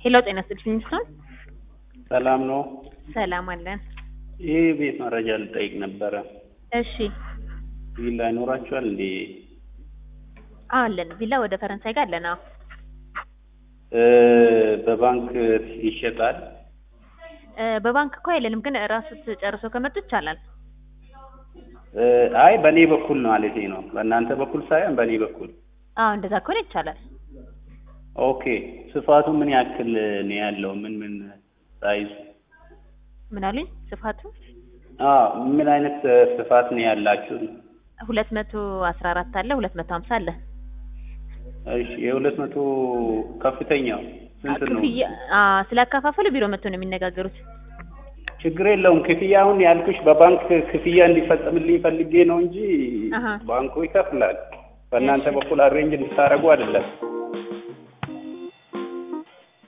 ሄሎ ጤና ይስጥልኝ ሰው ሰላም ነው። ሰላም አለን። ይህ ቤት መረጃ ልጠይቅ ነበረ። እሺ ቪላ ይኖራችኋል እንዴ? አለን ቪላ ወደ ፈረንሳይ ጋር አለን። አዎ እ በባንክ ይሸጣል? እ በባንክ እኮ አይለንም፣ ግን ራሱት ጨርሶ ከመጡ ይቻላል። እ አይ በእኔ በኩል ነው ማለቴ ነው። በእናንተ በኩል ሳይሆን በእኔ በኩል። አዎ እንደዛ ከሆነ ይቻላል። ኦኬ። ስፋቱ ምን ያክል ነው ያለው? ምን ምን ሳይዝ? ምን አሉኝ? ስፋቱ አዎ ምን አይነት ስፋት ነው ያላችሁ? ሁለት መቶ አስራ አራት አለ፣ ሁለት መቶ ሀምሳ አለ። እሺ የሁለት መቶ ከፍተኛው ስንት ነው? ክፍያ አዎ፣ ስላከፋፈሉ ቢሮ መጥቶ ነው የሚነጋገሩት። ችግር የለውም። ክፍያውን ያልኩሽ በባንክ ክፍያ እንዲፈጸምልኝ ፈልጌ ነው እንጂ አሀ። ባንኩ ይከፍላል። በእናንተ እሺ። በኩል አሬንጅ እንድታደርጉ አይደለም።